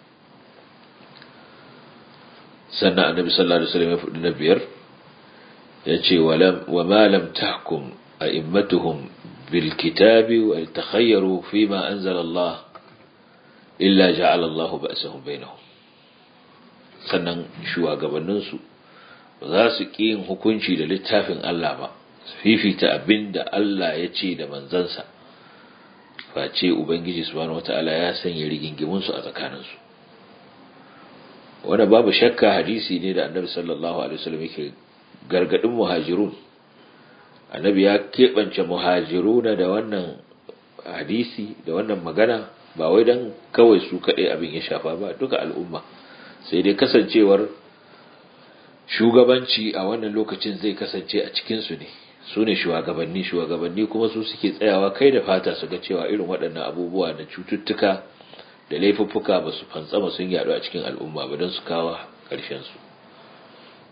sannan annabi sallallahu alaihi wasallam ya faɗi na biyar ya ce wa ma lam tahkum a'immatuhum bil kitabi wa takhayyaru fima anzala Allah illa ja'ala Allah ba'sahum bainahum sannan shugabanninsu ba za su ƙi yin hukunci da littafin Allah ba su fifita abin da Allah ya ce da manzansa face Ubangiji subhanahu wata'ala ya sanya rigingimunsu a tsakaninsu wanda babu shakka hadisi ne da annabi sallallahu alaihi wasallam yake gargadin muhajirun annabi ya keɓance muhajiruna da wannan hadisi da wannan magana ba wai dan kawai su kaɗai abin ya shafa ba duka al'umma sai dai kasancewar shugabanci a wannan lokacin zai kasance a cikinsu ne su ne shugabanni shugabanni kuma su suke tsayawa kai da fata su ga cewa irin waɗannan abubuwa da cututtuka da laifuffuka ba su fantsama sun yaɗu a cikin al'umma ba don su kawo ƙarshensu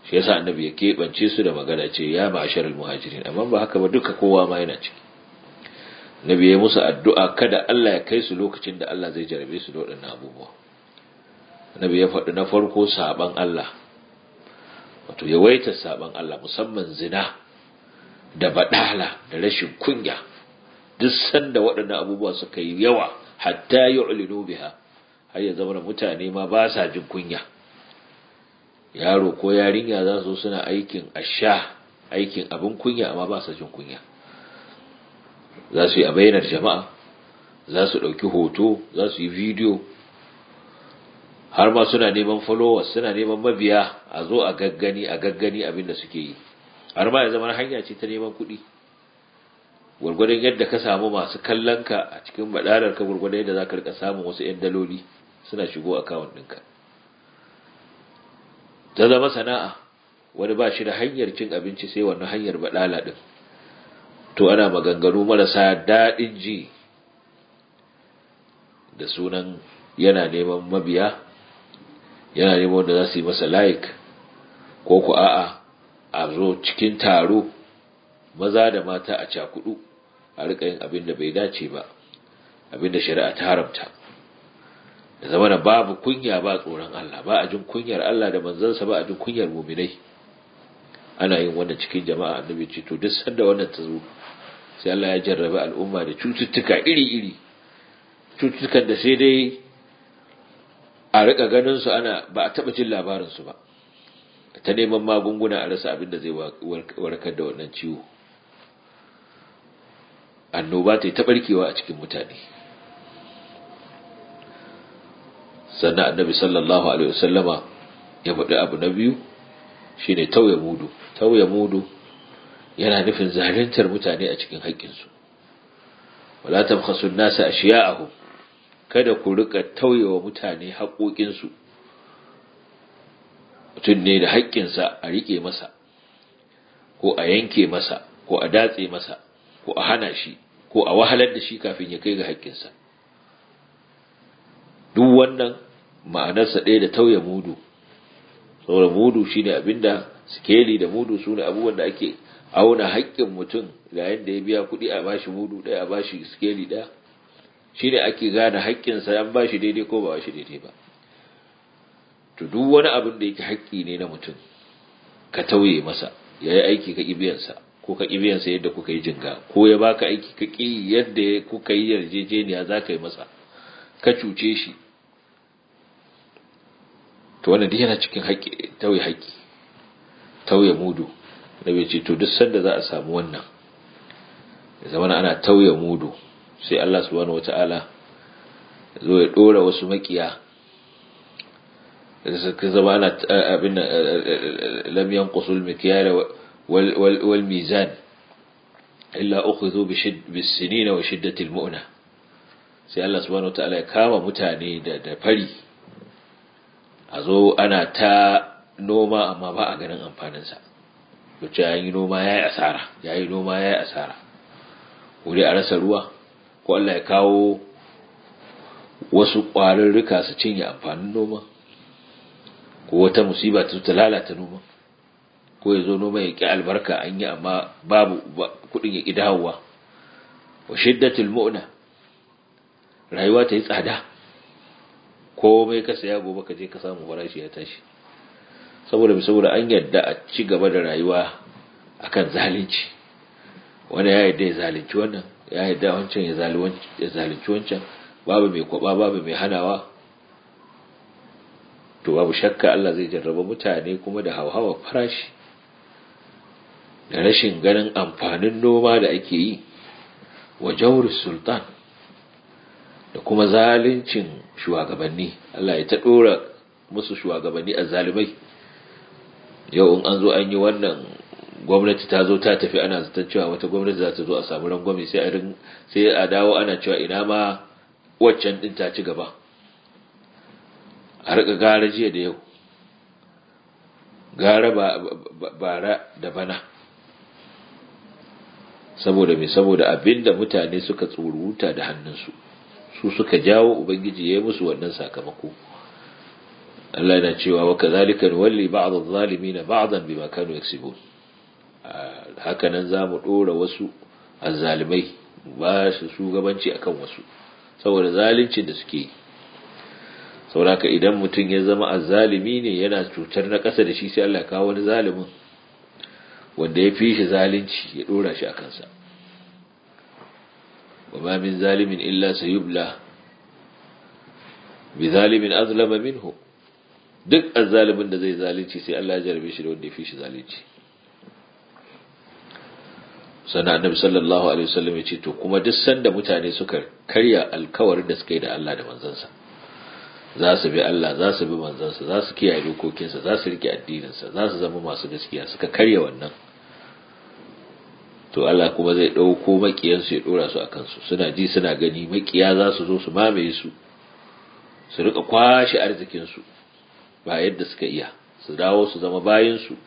shi yasa annabi ya keɓance su da magana ce ya ma'asharal muhajirin amma ba haka ba duka kowa ma yana ciki annabi ya musu addu'a kada Allah ya kai su lokacin da Allah zai jarabe su da waɗannan abubuwa annabi ya faɗi na farko saban Allah wato yawaita saban Allah musamman zina da badala da rashin kunya duk sanda waɗannan abubuwa suka yi yawa hatta yu'linu biha har ya zama mutane ma ba sa jin kunya yaro ko yarinya za su suna aikin asha aikin abin kunya amma ba sa jin kunya za su yi a bayanar jama'a za su ɗauki hoto za su yi bidiyo har ma suna neman followers suna neman mabiya a zo a gaggani a gaggani abin da suke yi har ma ya zama hanya ce ta neman kuɗi gwargwadon yadda ka samu masu kallon ka a cikin badarar ka gwargwadon yadda za ka rika samun wasu 'yan daloli suna shigo akawun ɗinka ta zama sana'a wani ba shi da hanyar cin abinci sai wannan hanyar badala ɗin to ana maganganu marasa daɗin ji da sunan yana neman mabiya yana neman wanda za su yi masa like ko ku a'a a zo cikin taro maza da mata a cakudu a rika yin abin da bai dace ba abin da shari'a ta haramta da zama da babu kunya ba tsoron Allah ba a jin kunyar Allah da manzansa ba a jin kunyar muminai ana yin wannan cikin jama'a annabi ce to duk sanda wannan ta zo sai Allah ya jarrabe al'umma da cututtuka iri-iri cututtukan da sai dai a rika ganin su ana ba a taba jin labarin su ba ta neman magunguna a rasa abin da zai warkar da wannan ciwo annoba ta yi taɓarkewa a cikin mutane sannan annabi sallallahu alaihi wasallama ya faɗi abu na biyu shine tauye mudu tauye mudu yana nufin zaluntar mutane a cikin haƙƙinsu wala tabkhasu an-nasa ashiya'ahum kada ku rika tauyewa mutane haƙoƙinsu mutum ne da haƙƙinsa a riƙe masa ko a yanke masa ko a datse masa ko a hana shi ko a wahalar da shi kafin ya kai ga haƙƙinsa duk wannan ma'anarsa ɗaya da tauye mudu saboda mudu shine abinda sikeli da mudu sune abubuwan da ake auna haƙƙin mutum ga yadda ya biya kuɗi a bashi mudu ɗaya a bashi sikeli ɗaya shine ake gane haƙƙinsa an bashi daidai ko ba bashi daidai ba to duk wani abin da yake haƙƙi ne na mutum ka tauye masa ya yi aiki ka ƙibiyansa ko ka ƙibiyansa yadda kuka yi jinga ko ya baka aiki ka ƙi yadda kuka yi yarjejeniya za ka yi masa ka cuce shi to wannan duk yana cikin haƙƙi tauye haƙƙi tauye mudu da bai ce to duk sanda za a samu wannan ya zama ana tauye mudu sai Allah subhanahu wata'ala zo ya dora wasu makiya da suka zama ana abin lam yanqusul mikyala wal wal mizan illa ukhidhu bis sinina wa shiddati al mu'na sai Allah subhanahu wata'ala ya kama mutane da da fari a zo ana ta noma amma ba a ganin amfaninsa wacce ya yi noma ya yi asara ya yi noma ya yi asara wuri a rasa ruwa ko Allah ya kawo wasu ƙwararruka su cinye amfanin noma ko wata musiba ta ta lalata noma ko ya zo noma ya ƙi albarka an yi amma babu kuɗin ya ƙi dawowa wa shiddatul mu'na rayuwa ta yi tsada komai ka saya gobe ka je ka samu farashi ya tashi saboda bi saboda an yadda a ci gaba da rayuwa akan zalunci wani ya yadda ya zalunci wannan ya yadda wancan ya zalunci wancan babu mai kwaba babu mai hanawa to babu shakka Allah zai jarraba mutane kuma da hauhawa farashi da rashin ganin amfanin noma da ake yi wa jawri sultan da kuma zaluncin shugabanni Allah ya ta dora musu shugabanni a zalimai yau in an zo an yi wannan gwamnati ta zo ta tafi ana zaton cewa wata gwamnati za ta zo a samu rangwame sai a sai a dawo ana cewa ina ma waccan din ta ci gaba a rika gara jiya da yau gara bara da bana saboda me saboda abinda mutane suka tsuruta da hannunsu su suka jawo ubangiji ya yi musu wannan sakamako Allah yana cewa wa kadhalika walli ba'd adh-dhalimin ba'dan bima kanu yaksibun haka nan zamu dora wasu azzalimai ba su shugabanci akan wasu saboda zalincin da suke saboda idan mutum ya zama azzalimi ne yana cutar na ƙasa da shi sai Allah ya kawo wani zalimin wanda ya fi shi zalunci ya dora shi a kansa wa ma min zalimin illa sayubla bi zalimin azlama minhu duk azzalimin da zai zalunci sai Allah ya jarabe shi da wanda ya fi shi zalunci sannan annabi sallallahu alaihi wasallam ya ce to kuma duk sanda mutane suka karya alkawarin da suka yi da Allah da manzansa za su bi Allah za su bi manzansa za su kiyaye dokokinsa za su rike addininsa za su zama masu gaskiya suka karya wannan to Allah kuma zai ɗauko makiyansu ya ɗora su a kansu suna ji suna gani makiya za su zo su mamaye su su rika kwashe arzikinsu ba yadda suka iya su dawo su zama bayansu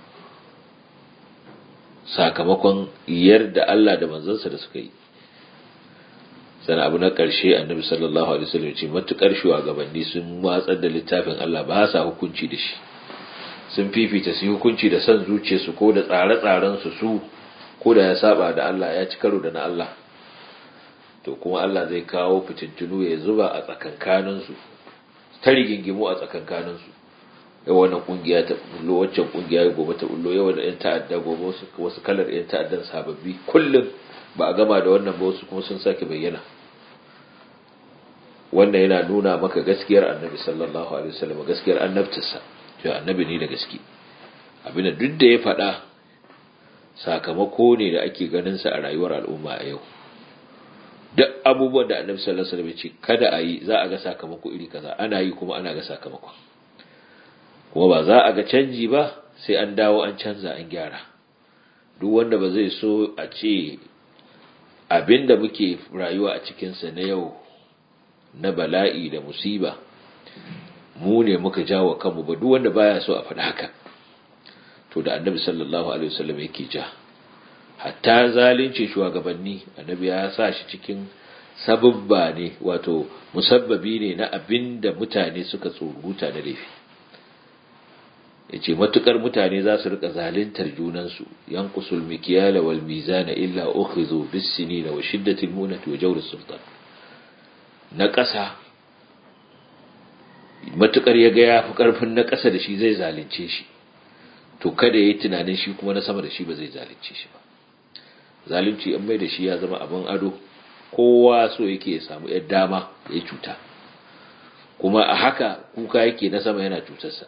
sakamakon yarda Allah da manzansa da suka yi sana abu na ƙarshe annabi sallallahu alaihi wasallam ce matukar shugabanni sun watsar da littafin Allah ba sa hukunci da shi sun fifita su hukunci da san zuciyarsu ko da tsare-tsaren su su ko da ya saba da Allah ya ci karo da na Allah to kuma Allah zai kawo fitintunu ya zuba a tsakankanin su ta rigingimu a tsakankanin su yau wannan kungiya ta bullo waccan kungiya gobe ta bullo yau da yan ta'adda gobe wasu wasu kalar yan ta'addan sababbi kullum ba a gama da wannan ba wasu kuma sun sake bayyana wannan yana nuna maka gaskiyar annabi sallallahu alaihi wasallam gaskiyar annabtarsa cewa annabi ne da gaske abin da duk da ya faɗa sakamako ne da ake ganin sa a rayuwar al'umma a yau duk abubuwan da annabi sallallahu alaihi wasallam ya ce kada a yi za a ga sakamako iri kaza ana yi kuma ana ga sakamakon kuma ba za a ga canji ba sai an dawo an canza an gyara duk wanda ba zai so a ce abinda muke rayuwa a cikinsa na yau na bala'i da musiba mu ne muka jawo kanmu ba duk wanda baya so a faɗa haka to da annabi sallallahu alaihi wasallam yake ja hatta zalunci shugabanni annabi ya sa shi cikin sababba ne wato musabbabi ne na abinda mutane suka tsoruta da laifi yace matukar mutane za su rika zaluntar junansu yanqusul mikyala wal mizana illa ukhizu bis sinina wa shiddatil munati wa jawr sultan na ƙasa matukar ya ga yafi karfin na ƙasa da shi zai zalunce shi to kada yayi tunanin shi kuma na sama da shi ba zai zalunce shi ba zalunci an mai da shi ya zama abin ado kowa so yake ya samu yar dama ya cuta kuma a haka kuka yake na sama yana cutarsa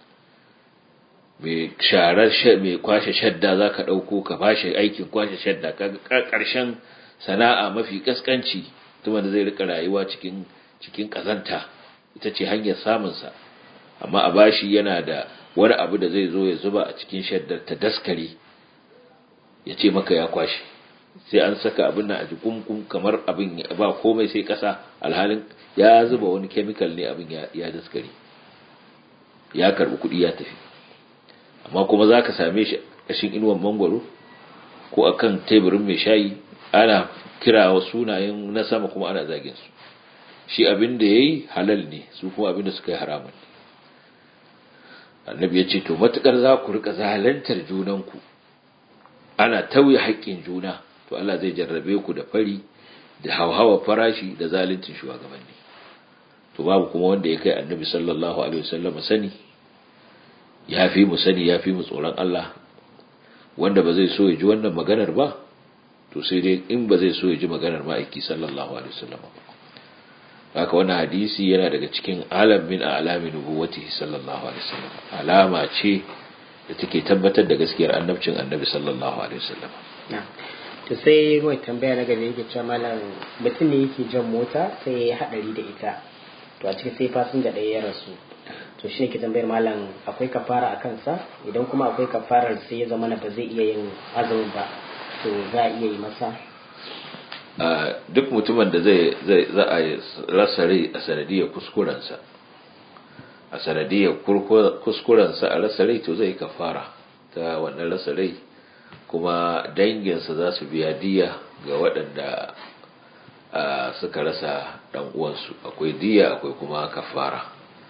mai sharar mai kwashe shadda za ka ɗauko ka bashi aikin kwashe shadda ƙarshen sana'a mafi ƙasƙanci tuma da zai rika rayuwa cikin cikin ƙazanta ita ce hanyar samunsa amma a bashi yana da wani abu da zai zo ya zuba a cikin shaddar ta daskare ya ce maka ya kwashe sai an saka abin nan a jikunkum kamar abin ba komai sai ƙasa alhalin ya zuba wani kemikal ne abin ya daskare ya karɓi kuɗi ya tafi amma kuma za ka same shi ƙashin inuwan mangwaro ko a kan teburin mai shayi ana kira wa sunayen na sama kuma ana zagin su shi abin da ya yi halal ne su kuma abin da suka yi haramun ne annabi ya ce to matuƙar za ku rika zalantar junanku ana tauye haƙƙin juna to Allah zai jarrabe ku da fari da hauhawa farashi da zaluncin shugabanni to babu kuma wanda ya kai annabi sallallahu alaihi wasallam sani ya fi mu sani ya fi mu tsoron Allah wanda ba zai so ya ji wannan maganar ba to sai dai in ba zai so ya ji maganar ma'aiki sallallahu alaihi wasallam haka wannan hadisi yana daga cikin alam min a'lami nubuwwatihi sallallahu alaihi wasallam alama ce da take tabbatar da gaskiyar annabcin annabi sallallahu alaihi wasallam to sai mai tambaya na gaba yake cewa malam mutum ne yake jan mota sai ya yi hadari da ita to a cikin sai fasinja ɗaya ya rasu to shi ne ke tambayar malam akwai kafara a kansa idan kuma akwai kafarar sai ya zama ba zai iya yin azumin ba to za a iya yi masa duk mutumin da zai za a rasa rai a sanadiyar kuskurensa a sanadiyar kuskurensa a rasa rai to zai kafara ta wannan rasa rai kuma danginsa za su biya diya ga waɗanda suka rasa ɗan uwansu akwai diya akwai kuma kafara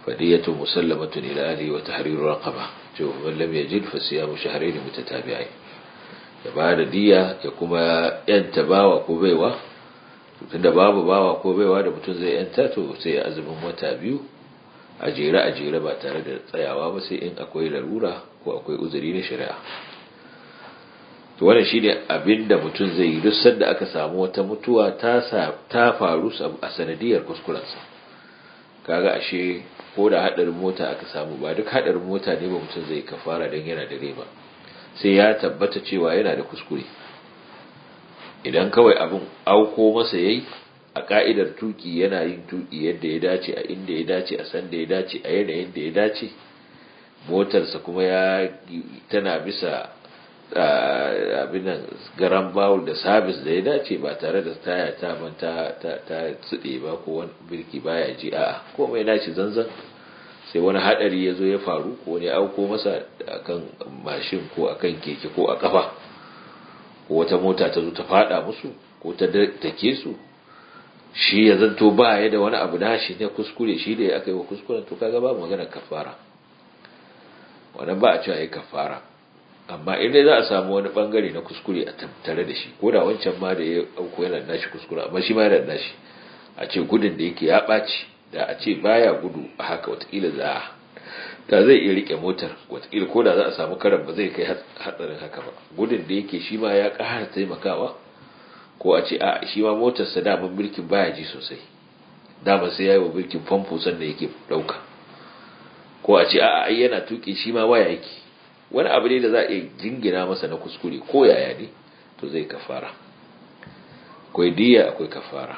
fadiyatu musallamatun ila ahli wa tahriru raqaba to man lam yajid fa siyamu shahrayn mutatabi'ain ya ba da diya ya kuma yanta bawa ko baiwa tunda babu bawa ko baiwa da mutum zai yanta to sai ya azumin wata biyu a jere a jere ba tare da tsayawa ba sai in akwai larura ko akwai uzuri na shari'a to wannan shine abin da mutum zai yi duk sanda aka samu wata mutuwa ta ta faru a sanadiyar kuskurensa kaga ashe ko da hadarin mota aka samu ba duk hadarin mota ne ba mutum zai kafara dan yana da ba sai ya tabbata cewa yana da kuskure idan kawai abin auko masa yayi a ka'idar tuki yana yin tuki yadda ya dace a inda ya dace a san da ya dace a yanayin da ya dace motarsa kuma ya tana bisa abin nan garan bawul da sabis da ya dace ba tare da taya ta man ta ta tsude ba ko wani birki baya ji a'a ko mai dace zanzan sai wani hadari ya zo ya faru ko ne auko masa akan mashin ko akan keke ko a kafa ko wata mota ta zo ta fada musu ko ta take su shi ya zanto ba ya da wani abu nashi ne kuskure shi da ya aka yi wa kuskuren to kaga ba magana kafara wannan ba a cewa yi kafara amma in dai za a samu wani bangare na kuskure a tare da shi ko da wancan ma da ya auko yana nashi kuskure amma shi ma yana nashi a ce gudun da yake ya ɓaci da a ce baya gudu a haka watakila za a da zai iya rike motar watakila ko da za a samu karan ba zai kai hatsarin haka ba gudun da yake shi ma ya ƙara taimakawa ko a ce a shi ma motarsa daman birkin baya ji sosai dama sai ya yi wa birkin famfo sannan yake ɗauka ko a ce a ai yana tuƙi shi ma waya yake wani abu ne da za a iya jingina masa na kuskure ko yaya ne to zai kafara akwai diya akwai kafara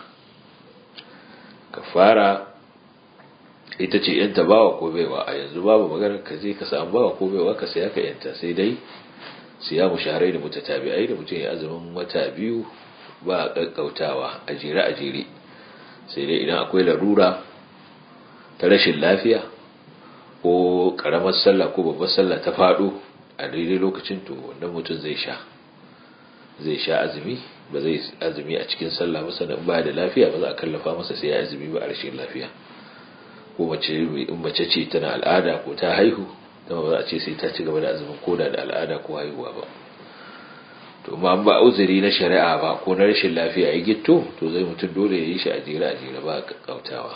kafara ita ce yanta bawa ko baiwa a yanzu babu magana ka je ka samu bawa ko baiwa ka saya ka yanta sai dai siya mu shaharai da mutatabi'ai da mutum ya azumin wata biyu ba kakkautawa a jere a jere sai dai idan akwai larura ta rashin lafiya ko karamar sallah ko babbar sallah ta faɗo a daidai lokacin to wannan mutum zai sha zai sha azumi ba zai azumi a cikin sallah ba sannan ba da lafiya ba za a kallafa masa sai ya azumi ba a rashin lafiya ko mace in mace ce tana al'ada ko ta haihu ta ba za a ce sai ta ci gaba da azumin koda da al'ada ko haihuwa ba to ma ba uzuri na shari'a ba ko na rashin lafiya ya gitto to zai mutum dole ya yi shi a jere a jere ba kakkautawa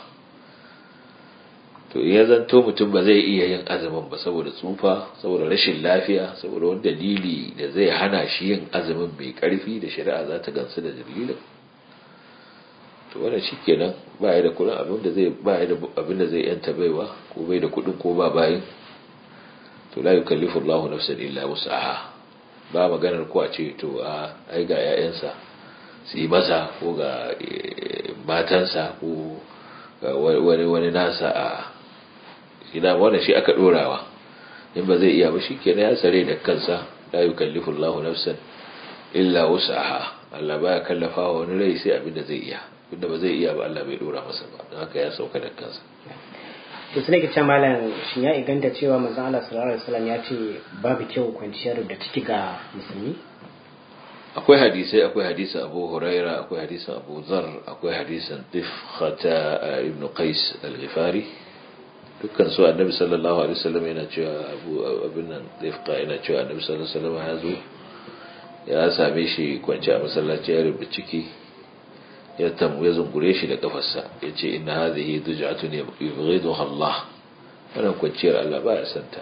to ya zanto mutum ba zai iya yin azumin ba saboda tsufa saboda rashin lafiya saboda wani dalili da zai hana shi yin azumin mai karfi da shari'a za ta gansu da dalilin to wannan shikenan ba ya da kudin abin da zai ba ya da abin da zai yanta baiwa ko bai da kudin ko ba bayin to la yukallifu Allahu nafsan illa wus'aha ba maganar ko a ce to a ai ga yayansa su yi masa ko ga matansa ko wani wani nasa a ina wannan shi aka dorawa in ba zai iya ba shikenan ya sare da kansa la yukallifu Allahu nafsan illa wus'aha Allah baya kallafa wani rai sai abin da zai iya abinda ba zai iya ba Allah bai dora masa ba don haka ya sauka da kansa to sai ke malam shin ya inganta cewa manzon Allah sallallahu alaihi wasallam ya ce babu kyau kwanciyar da ciki ga musulmi akwai hadisai akwai hadisin Abu Huraira akwai hadisin Abu Zar akwai hadisin Tifkhata ibn Qais al-Ghifari dukkan su annabi sallallahu alaihi wasallam yana cewa Abu abin nan Tifqa yana cewa annabi sallallahu alaihi wasallam ya zo ya same shi kwanci a masallaci ya rubuta ciki ya tamu ya zungure shi da kafarsa ya ce ina hadhihi duj'atun yubghiduha Allah wannan kwanciyar Allah ba ya santa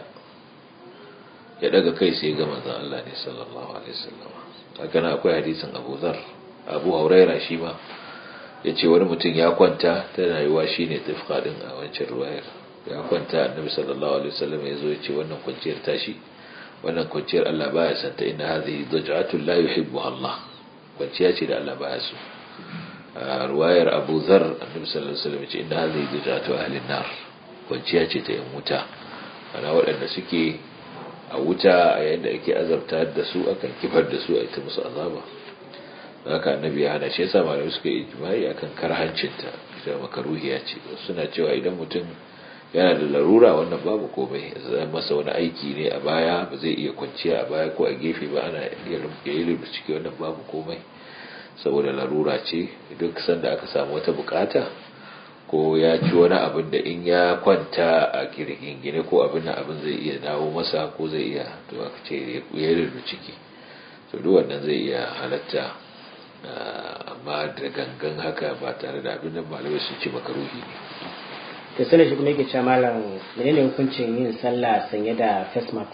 ya daga kai sai ga manzon Allah ne sallallahu alaihi wasallam haka nan akwai hadisin Abu Dharr Abu Huraira shi ma ya ce wani mutum ya kwanta tana yiwa shine tafka din a wancan ruwayar ya kwanta annabi sallallahu alaihi wasallam ya zo ya ce wannan kwanciyar tashi wannan kwanciyar Allah baya santa inna hadhihi duj'atun la yuhibbuha Allah kwanciya ce da Allah baya so ruwayar abu zar annabi sallallahu alaihi wasallam ce inda hadhihi dujatu ahli nar kwanciya ce ta yan wuta ana waɗanda suke a wuta a yayin da ake azabta da su akan kifar da su a ita musu azaba haka annabi ya hana shi yasa malamai suka yi ijma'i akan karhancinta ita makaruhiya ce suna cewa idan mutum yana da larura wannan babu komai zai masa wani aiki ne a baya ba zai iya kwanciya a baya ko a gefe ba ana iya yi ciki wannan babu komai saboda larura ce duk sanda aka samu wata bukata ko ko ya ci wani abin da in ya kwanta a gine ko abin da abin zai iya dawo masa ko zai iya to aka ce ya rurru ciki to duk wannan zai iya halatta amma da gangan haka ba tare da abin da malamai sun ce makaruhi ne to sanin shi kuma yake cewa malam menene hukuncin yin sallah sanye da face mask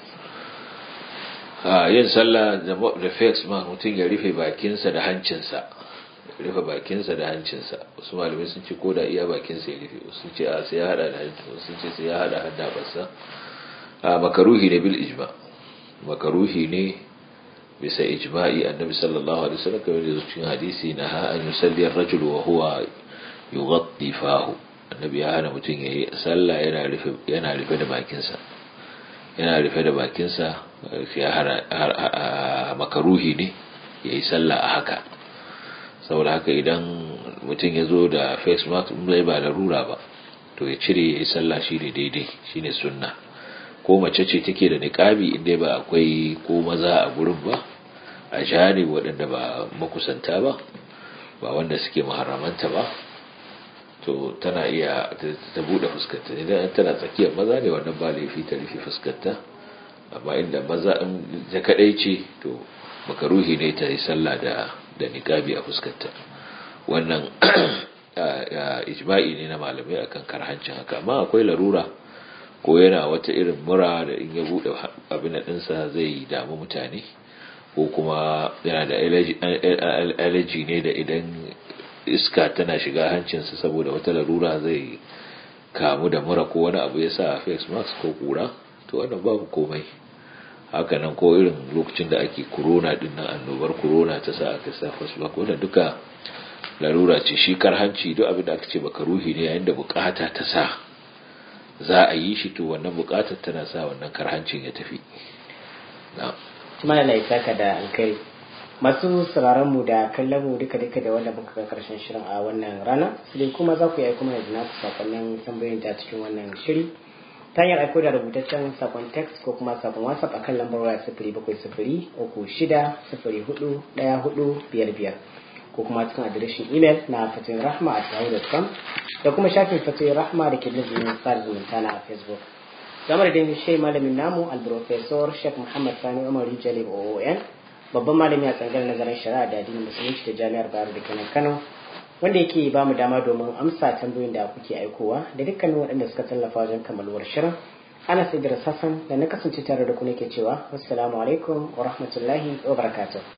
a yin sallah da face mask mutum ya rufe bakinsa da hancinsa rufe bakinsa da hancinsa wasu malamai sun ce ko da iya bakinsa ya rufe wasu ce a sai ya hada da hancin wasu ce sai ya hada hada basa a makaruhi ne bil ijma makaruhi ne bisa ijma'i annabi sallallahu alaihi wasallam kamar da cikin hadisi na ha an yusalli ar-rajulu wa huwa yughatti fahu annabi ya hana mutum yayi sallah yana rufe yana rufe da bakinsa yana rufe da bakinsa ya hana makaruhi ne yayi sallah a haka saboda haka idan mutum ya zo da face mask zai ba larura ba to ya cire ya yi sallah shi ne daidai shi ne sunna ko mace ce take da niƙabi inda ba akwai ko maza a gurin ba a jani waɗanda ba makusanta ba ba wanda suke maharamanta ba to tana iya ta buɗe fuskanta idan tana tsakiyar maza ne wannan ba laifi ta rufe fuskanta amma inda maza in ta kaɗai ce to makaruhi ne ta yi sallah da da niqabi a fuskarta wannan ijma'i ne na malamai akan karhancin haka amma akwai larura ko yana wata irin mura da in ya bude abin ɗinsa zai damu mutane ko kuma yana da allergy ne da idan iska tana shiga hancinsa saboda wata larura zai kamu da mura ko wani abu ya sa face mask ko kura to wannan babu komai haka nan ko irin lokacin da ake corona din nan annobar corona ta sa aka sa fasbak wannan duka larura ce shi karhanci duk abin da aka ce baka ruhi ne yayin da bukata ta sa za a yi shi to wannan bukatar tana sa wannan karhancin ya tafi na kuma da saka da alkai masu sauraron mu da kallon mu duka duka da wanda muka ga karshen shirin a wannan rana sai kuma za ku yi kuma da naku sakonnin tambayoyin ta cikin wannan shiri ta hanyar aiko da rubutaccen sakon text ko kuma sakon whatsapp akan lambar waya sifiri bakwai sifiri uku shida sifiri hudu daya hudu biyar biyar ko kuma cikin adireshin imel na fatoyin rahma a yahoo.com da kuma shafin fatoyin rahma da ke lizumin sada zumunta na a facebook zamar da shi malamin namu alprofesor sheikh muhammad sani umar jalib oon babban malami a tsangar nazarin shari'a da addinin musulunci da jami'ar bayero da kenan kano wanda yake ba mu dama domin amsa tambayoyin da kuke aikowa da dukkanin waɗanda suka tallafa wajen kammaluwar shirin ana sai da da na kasance tare da ku nake cewa wassalamu alaikum wa rahmatullahi wa barakatuh